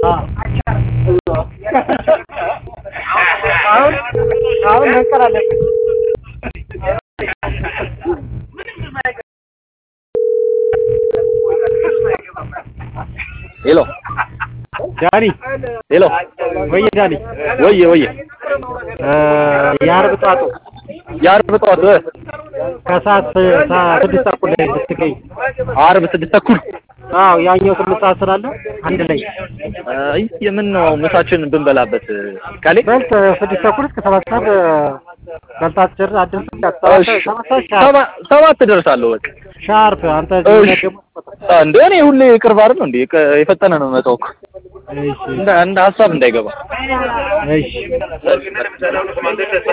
አሁን አሁን መንቀር አለብን። ሄሎ ዳኒ ሄሎ ወየ ዳኒ ወየ ወየ የአርብ ጧቱ የአርብ ጠዋት እ ከሰዓት ሰ- ስድስት ተኩል ላይ ብትገኝ አርብ ስድስት ተኩል አዎ ያኛው ስምንት ሰዓት ስላለ አንድ ላይ አይ የምን ነው ምሳችን ብንበላበት ካሌ በልት ስድስት ተኩል እስከ ሰባት ሰዓት በልታት ጭር አድርስ እሺ ሰባ- ሰባት እደርሳለሁ በቃ ሻርፕ አንተ እሺ ደግሞ እንደ እኔ ሁሌ ቅርብ አይደል እንዴ የቀ- የፈጠነ ነው የምመጣው እኮ እሺ እንደ እንደ ሀሳብ እንዳይገባ እሺ